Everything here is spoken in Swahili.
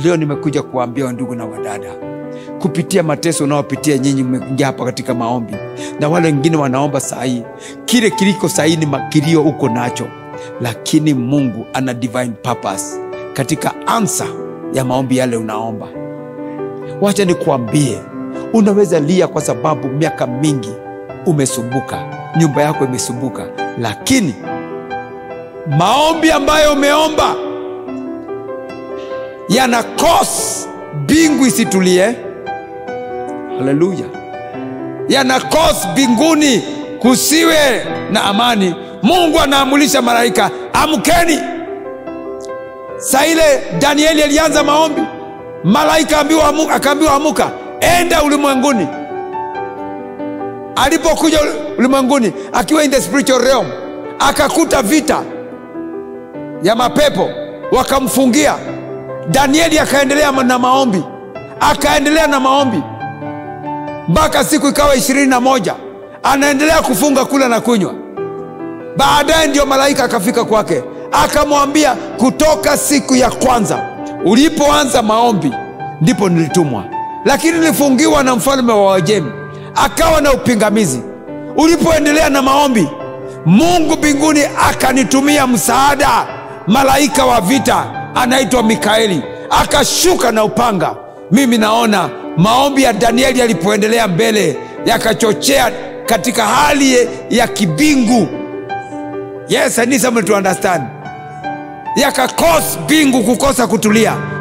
leo nimekuja kuwaambia wandugu na wadada kupitia mateso unaopitia nyinyi mmeingia hapa katika maombi na wale wengine wanaomba sahii kile kiliko sahii ni makilio uko nacho lakini mungu ana divine purpose katika ansa ya maombi yale unaomba wacha nikuambie unaweza lia kwa sababu miaka mingi umesumbuka nyumba yako imesumbuka lakini maombi ambayo umeomba yana cause mbingu isitulie haleluya yana cause mbinguni kusiwe na amani mungu anaamulisha malaika amkeni saa ile danieli alianza maombi malaika ambiwa amu- akaambiwa amuka enda ulimwenguni alipokuja ul- ulimwenguni akiwa in the spiritual realm akakuta vita ya mapepo wakamfungia danieli akaendelea na maombi akaendelea na maombi mpaka siku ikawa ishirini na moja anaendelea kufunga kula na kunywa baadaye ndio malaika akafika kwake akamwambia kutoka siku ya kwanza ulipoanza maombi ndipo nilitumwa lakini nilifungiwa na mfalme wa wajemi akawa na upingamizi ulipoendelea na maombi mungu mbinguni akanitumia msaada malaika wa vita anaitwa mikaeli akashuka na upanga mimi naona maombi ya danieli yalipoendelea mbele yakachochea katika hali ya kibingu yes I need someone to understand yakakos mbingu kukosa kutulia